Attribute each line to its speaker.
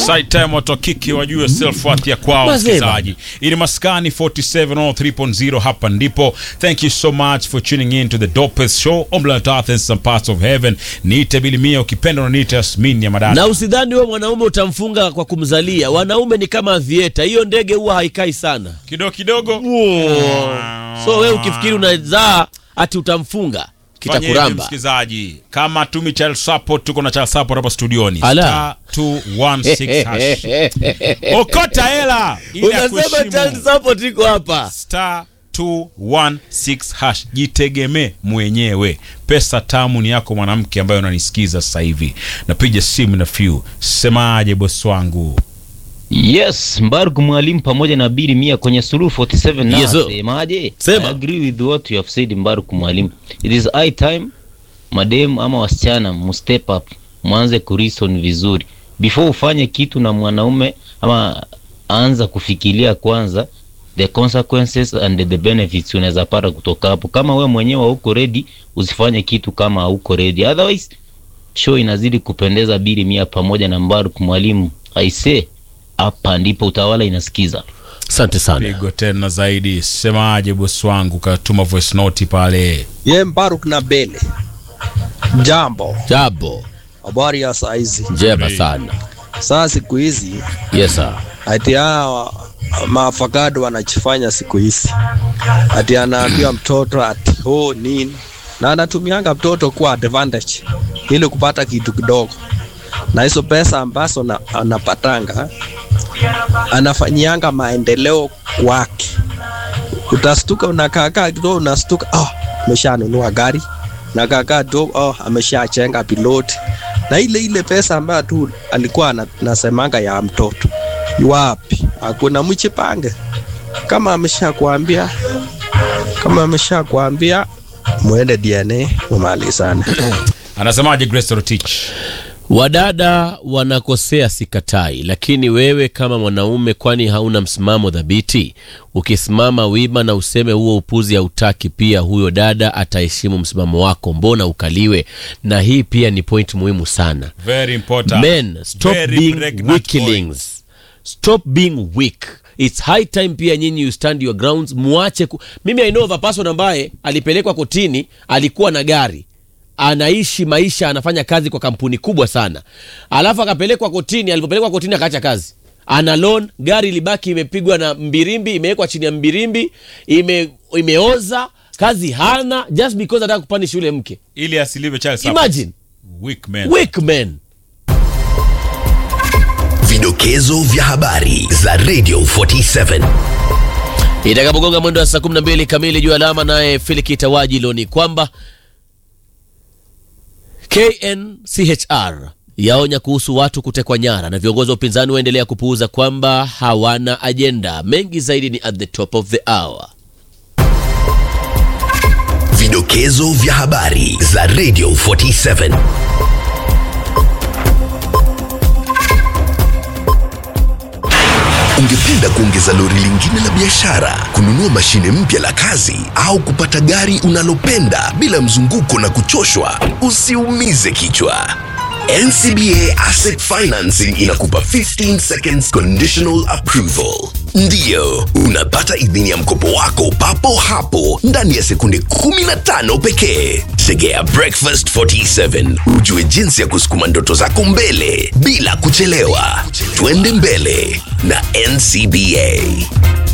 Speaker 1: Side time watu wa kike wajue self worth ya kwao
Speaker 2: Mazema.
Speaker 1: msikilizaji. Ili maskani 47 hapa ndipo. Thank you so much for tuning in to the dopest show on planet Earth and some parts of heaven. Niite Bilimia ukipenda unaniita Yasmin ya madada.
Speaker 2: na usidhani wewe mwanaume utamfunga kwa kumzalia. Wanaume ni kama vieta, hiyo ndege huwa haikai sana.
Speaker 1: Kidogo kidogo.
Speaker 2: So wewe ukifikiri unazaa ati utamfunga
Speaker 1: Fanya hivi,
Speaker 2: kitakuramba.
Speaker 1: msikilizaji, kama tumi child support, tuko na child support hapa studioni.
Speaker 2: Ala.
Speaker 1: Star 216 hash. Okota hela ili
Speaker 2: Unasema
Speaker 1: akuheshimu.
Speaker 2: child support iko hapa.
Speaker 1: star 216 hash jitegemee mwenyewe pesa tamu ni yako mwanamke ambaye unanisikiza sasa hivi napiga simu na few semaje bosi wangu
Speaker 3: Yes, Mbarku mwalimu pamoja na Bili Mia kwenye Suluhu 47 na
Speaker 2: Yes, sir.
Speaker 3: semaje?
Speaker 2: Sema.
Speaker 3: I agree with what you have said Mbarku mwalimu. It is high time madem ama wasichana mu step up, mwanze kurison vizuri before ufanye kitu na mwanaume ama anza kufikiria kwanza the consequences and the benefits unaweza pata kutoka hapo. Kama we mwenyewe hauko ready, usifanye kitu kama hauko ready. Otherwise show inazidi kupendeza. Bili Mia pamoja na Mbarku mwalimu, I say hapa ndipo utawala inasikiza.
Speaker 2: Asante sana.
Speaker 1: pigo tena zaidi semaje bosi wangu katuma voice note pale
Speaker 4: Ye Mbaruk na Bele. Jambo,
Speaker 2: Jabo.
Speaker 4: habari ya saizi.
Speaker 2: Njema sana.
Speaker 4: Saa siku hizi
Speaker 2: Yes sir.
Speaker 4: ati hawa maafakado wanachifanya siku hizi, ati anaambia mtoto ati oh nini, na anatumianga mtoto kuwa advantage ili kupata kitu kidogo, na hizo pesa ambazo na, anapatanga anafanyianga maendeleo kwake. Utastuka unakaakaa kidogo, unastuka oh, ameshanunua gari na kakaa tu oh, ameshachenga piloti na ile ile pesa ambayo tu alikuwa ana- nasemanga ya mtoto wapi? Hakuna mchipange. Kama ameshakwambia kama ameshakwambia muende DNA mumalizane.
Speaker 1: anasemaje Grace Rotich
Speaker 2: Wadada wanakosea sikatai, lakini wewe kama mwanaume, kwani hauna msimamo dhabiti? Ukisimama wima na useme huo upuzi hautaki, pia huyo dada ataheshimu msimamo wako, mbona ukaliwe? Na hii pia ni point muhimu sana.
Speaker 1: very important
Speaker 2: Men, stop
Speaker 1: Very
Speaker 2: being
Speaker 1: pregnant
Speaker 2: weaklings. Stop being weak. It's high time pia nyinyi you stand your grounds, muache ku... Mimi I know of a person ambaye alipelekwa kotini, alikuwa na gari anaishi maisha, anafanya kazi kwa kampuni kubwa sana, alafu akapelekwa kotini. Alipopelekwa kotini akaacha kazi, ana loan, gari ilibaki imepigwa na mbirimbi, imewekwa chini ya mbirimbi, ime, imeoza, kazi hana, just because anataka kupanish yule mke.
Speaker 1: ili asiliwe child support
Speaker 2: Imagine
Speaker 1: weak man
Speaker 2: weak men.
Speaker 5: Vidokezo vya habari za Radio 47.
Speaker 2: itakapogonga mwendo wa saa 12 kamili juu alama naye Filikita Wajilo ni kwamba KNCHR yaonya kuhusu watu kutekwa nyara na viongozi wa upinzani waendelea kupuuza kwamba hawana ajenda. Mengi zaidi ni at the top of the hour.
Speaker 5: Vidokezo vya habari za Radio 47. Ungependa kuongeza lori lingine la biashara, kununua mashine mpya la kazi au kupata gari unalopenda bila mzunguko na kuchoshwa? Usiumize kichwa. NCBA Asset Financing inakupa 15 seconds conditional approval. Ndiyo, unapata idhini ya mkopo wako papo hapo ndani ya sekunde 15 pekee. Tegea Breakfast 47 ujue jinsi ya kusukuma ndoto zako mbele bila kuchelewa. Twende mbele na NCBA.